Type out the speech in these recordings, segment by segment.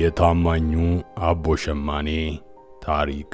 የታማኙ አቦ ሸማኔ ታሪክ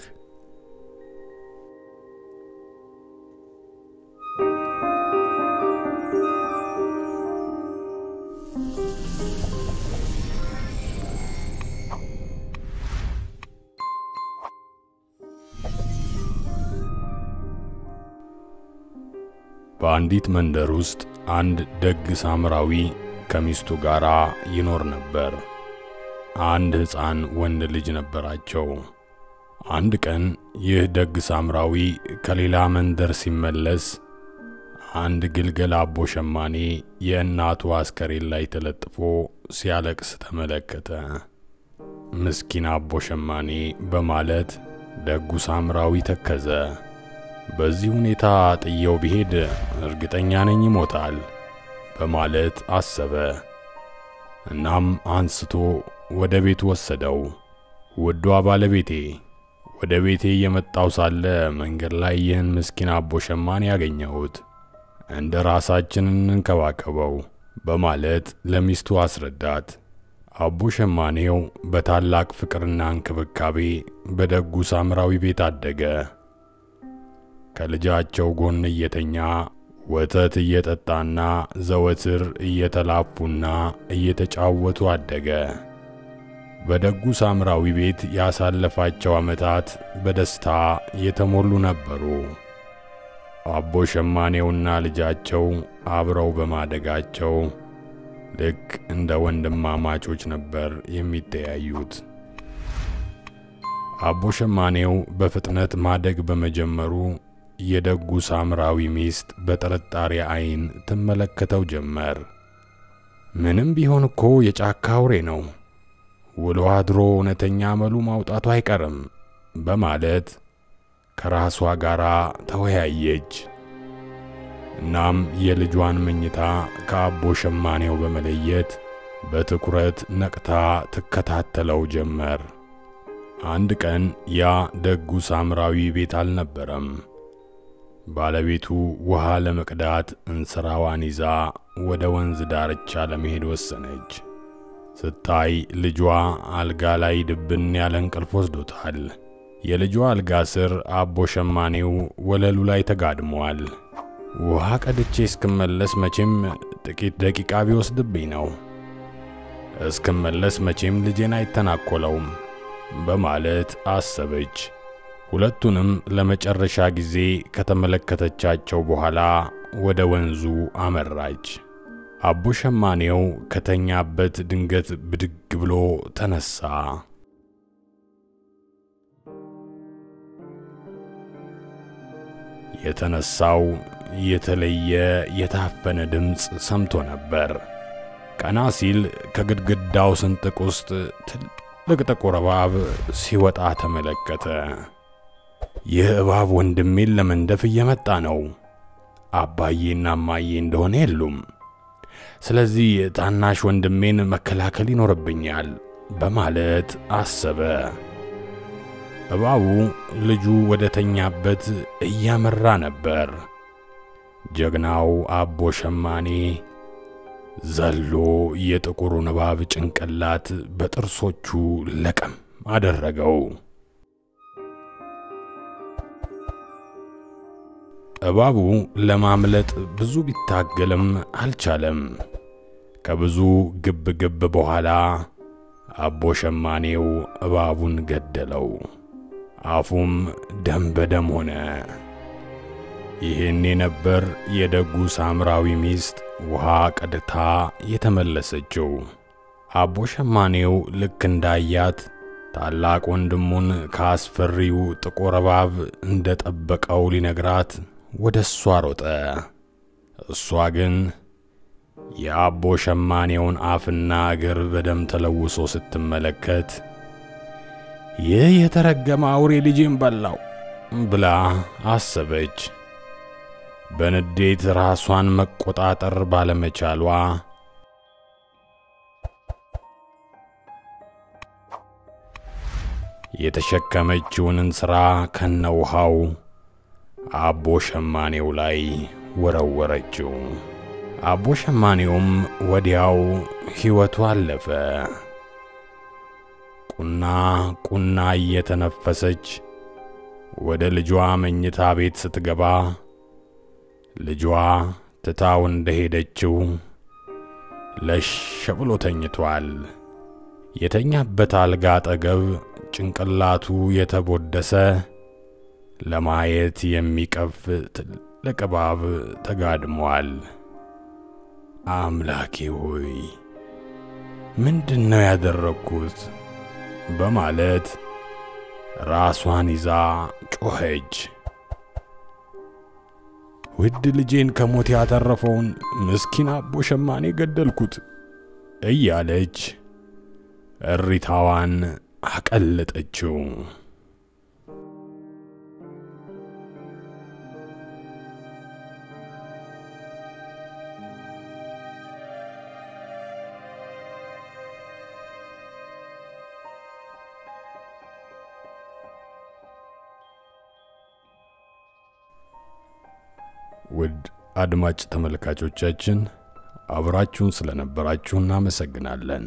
በአንዲት መንደር ውስጥ አንድ ደግ ሳምራዊ ከሚስቱ ጋር ይኖር ነበር። አንድ ሕፃን ወንድ ልጅ ነበራቸው። አንድ ቀን ይህ ደግ ሳምራዊ ከሌላ መንደር ሲመለስ አንድ ግልገል አቦ ሸማኔ የእናቱ አስከሬን ላይ ተለጥፎ ሲያለቅስ ተመለከተ። ምስኪን አቦ ሸማኔ በማለት ደጉ ሳምራዊ ተከዘ። በዚህ ሁኔታ ጥየው ቢሄድ እርግጠኛ ነኝ ይሞታል በማለት አሰበ። እናም አንስቶ ወደ ቤቱ ወሰደው። ውዷ ባለቤቴ፣ ወደ ቤቴ እየመጣው ሳለ መንገድ ላይ ይህን ምስኪን አቦ ሸማኔ ያገኘሁት፣ እንደ ራሳችን እንንከባከበው በማለት ለሚስቱ አስረዳት። አቦ ሸማኔው በታላቅ ፍቅርና እንክብካቤ በደጉ ሳምራዊ ቤት አደገ። ከልጃቸው ጎን እየተኛ ወተት እየጠጣና ዘወትር እየተላፉና እየተጫወቱ አደገ። በደጉ ሳምራዊ ቤት ያሳለፋቸው ዓመታት በደስታ የተሞሉ ነበሩ። አቦ ሸማኔውና ልጃቸው አብረው በማደጋቸው ልክ እንደ ወንድማማቾች ነበር የሚተያዩት። አቦ ሸማኔው በፍጥነት ማደግ በመጀመሩ የደጉ ሳምራዊ ሚስት በጥርጣሬ ዓይን ትመለከተው ጀመር። ምንም ቢሆን እኮ የጫካ አውሬ ነው፣ ውሎ አድሮ እውነተኛ አመሉ ማውጣቱ አይቀርም በማለት ከራሷ ጋር ተወያየች። እናም የልጇን መኝታ ከአቦ ሸማኔው በመለየት በትኩረት ነቅታ ትከታተለው ጀመር። አንድ ቀን ያ ደጉ ሳምራዊ ቤት አልነበረም። ባለቤቱ ውሃ ለመቅዳት እንስራዋን ይዛ ወደ ወንዝ ዳርቻ ለመሄድ ወሰነች። ስታይ ልጇ አልጋ ላይ ድብን ያለ እንቅልፍ ወስዶታል። የልጇ አልጋ ስር አቦ ሸማኔው ወለሉ ላይ ተጋድሟል። ውሃ ቀድቼ እስክመለስ መቼም ጥቂት ደቂቃ ቢወስድብኝ ነው። እስክመለስ መቼም ልጄን አይተናኮለውም በማለት አሰበች። ሁለቱንም ለመጨረሻ ጊዜ ከተመለከተቻቸው በኋላ ወደ ወንዙ አመራች። አቦ ሸማኔው ከተኛበት ድንገት ብድግ ብሎ ተነሳ። የተነሳው የተለየ የታፈነ ድምፅ ሰምቶ ነበር። ቀና ሲል ከግድግዳው ስንጥቅ ውስጥ ትልቅ ጥቁር እባብ ሲወጣ ተመለከተ። ይህ እባብ ወንድሜን ለመንደፍ እየመጣ ነው። አባዬና እማዬ እንደሆነ የሉም። ስለዚህ ታናሽ ወንድሜን መከላከል ይኖርብኛል በማለት አሰበ። እባቡ ልጁ ወደ ተኛበት እያመራ ነበር። ጀግናው አቦ ሸማኔ ዘሎ የጥቁሩን እባብ ጭንቅላት በጥርሶቹ ለቀም አደረገው። እባቡ ለማምለጥ ብዙ ቢታገልም አልቻለም። ከብዙ ግብ ግብ በኋላ አቦ ሸማኔው እባቡን ገደለው። አፉም ደም በደም ሆነ። ይህኔ ነበር የደጉ ሳምራዊ ሚስት ውሃ ቀድታ የተመለሰችው። አቦ ሸማኔው ልክ እንዳያት ታላቅ ወንድሙን ከአስፈሪው ጥቁር እባብ እንደ ጠበቀው ሊነግራት ወደ እሷ ሮጠ። እሷ ግን የአቦ ሸማኔውን አፍና እግር በደም ተለውሶ ስትመለከት ይህ የተረገመ አውሬ ልጄን በላው ብላ አሰበች። በንዴት ራሷን መቆጣጠር ባለመቻሏ የተሸከመችውን እንስራ ከነውሃው አቦ ሸማኔው ላይ ወረወረችው። አቦ ሸማኔውም ወዲያው ሕይወቱ አለፈ። ቁና ቁና እየተነፈሰች ወደ ልጇ መኝታ ቤት ስትገባ ልጇ ትታው እንደሄደችው ለሽ ብሎ ተኝቷል። የተኛበት አልጋ አጠገብ ጭንቅላቱ የተቦደሰ ለማየት የሚቀፍ ትልቅ እባብ ተጋድሟል። አምላኬ ሆይ ምንድን ነው ያደረግኩት? በማለት ራሷን ይዛ ጮኸች። ውድ ልጄን ከሞት ያተረፈውን ምስኪን አቦ ሸማኔ ገደልኩት እያለች እሪታዋን አቀለጠችው። ውድ አድማጭ ተመልካቾቻችን አብራችሁን ስለነበራችሁ እናመሰግናለን።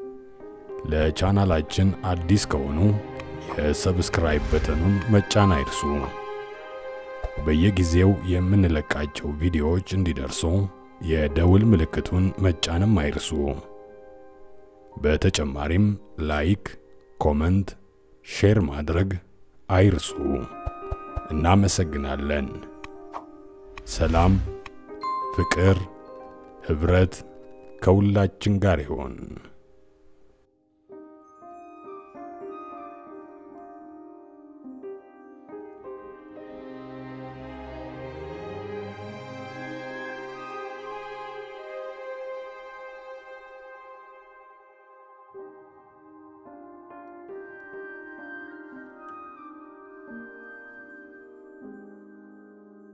ለቻናላችን አዲስ ከሆኑ የሰብስክራይብ በተኑን መጫን አይርሱ። በየጊዜው የምንለቃቸው ቪዲዮዎች እንዲደርሱ የደውል ምልክቱን መጫንም አይርሱ። በተጨማሪም ላይክ፣ ኮመንት፣ ሼር ማድረግ አይርሱ። እናመሰግናለን። ሰላም፣ ፍቅር፣ ኅብረት ከሁላችን ጋር ይሆን።